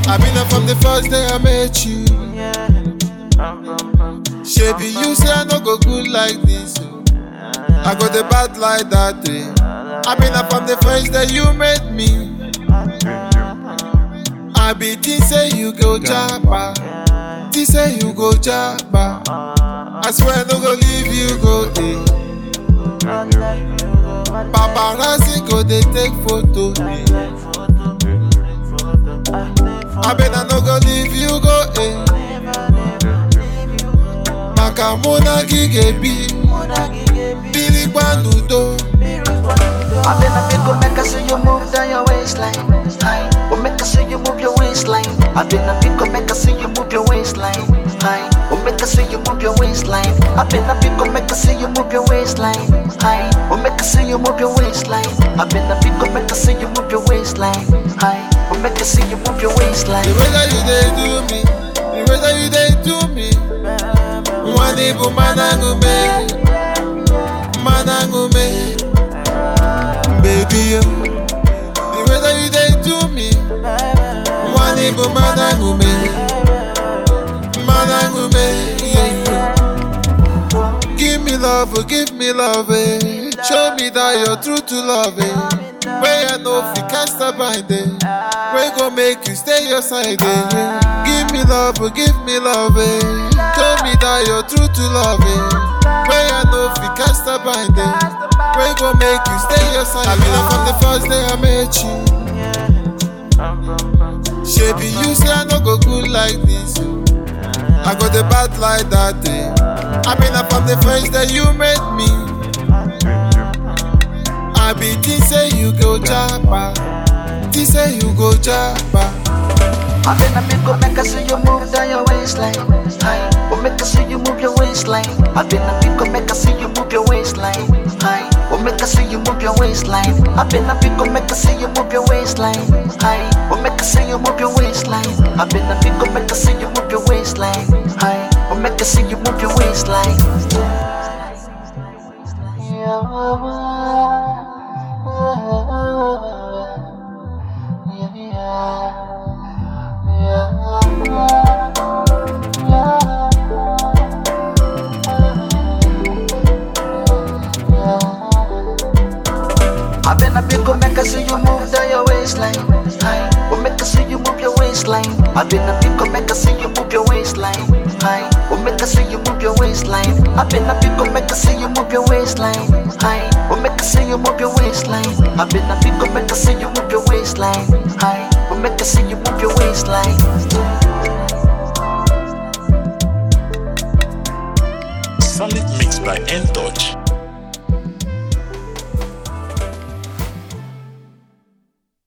I've been there from the first day I met you. Shebi you say I no go good like this. oh. I got the bad like that day. I've been there from the first day you met me. I be think say you go japa. Think say you go japa. I swear I no go leave you go eh. Paparazzi go dey take photo. I bet I no go leave you go eh. Maka muna gigebi, bili gbanudo. I been a big go make I see you move down your waistline. Hi, oh make I see you move your waistline. I been a big go make I see you move your waistline. Hi, oh make I see you move your waistline. I been a big go make I see you move your waistline. Hi, oh make I see you move your waistline. I been a big go make I see you move your waistline. Hi, oh make I see you move your waistline. The way that you dey do me, the way that you dey do me. Mwani bu manangume, manangume. Baby, yo. the way that you dey do me. Mwani bu manangume, manangume. Yeah, yeah. Give me love, oh, give me love, eh. Show me that you're true to love, eh. Where I know if you can't stop by there. We go make you stay your side, eh. Give me love, oh, give me love, eh. Show me that you're true to love, eh. Where I know if you can't stop by there. We go make you stay your side. I been there from the first day I met you. Shebi you say I no go good like this. oh. I got the bad like that day. I been there from the first day you met me. I be think say you go japa. Think say you go japa. I been a big go make I see you move down your waistline. Hi, oh make I see you move your waistline. I been a big go make I see you move your waistline. Hi, oh make I see you move your waistline. I been a big go make I see you move your waistline. Hi, oh make I see you move your waistline. I been a big go make I see you move your waistline. Hi, oh make I see you move your waistline. I been a big go make I see you move down your waistline. Hi, oh make I see you move your waistline. I been a big go make I see you move your waistline. Hi, oh make I see you move your waistline. I been a big go make I see you move your waistline. Hi, oh make I see you move your waistline. I been a big go make I see you move your waistline. Hi, oh make I see you move your waistline. Solid mix by N Touch.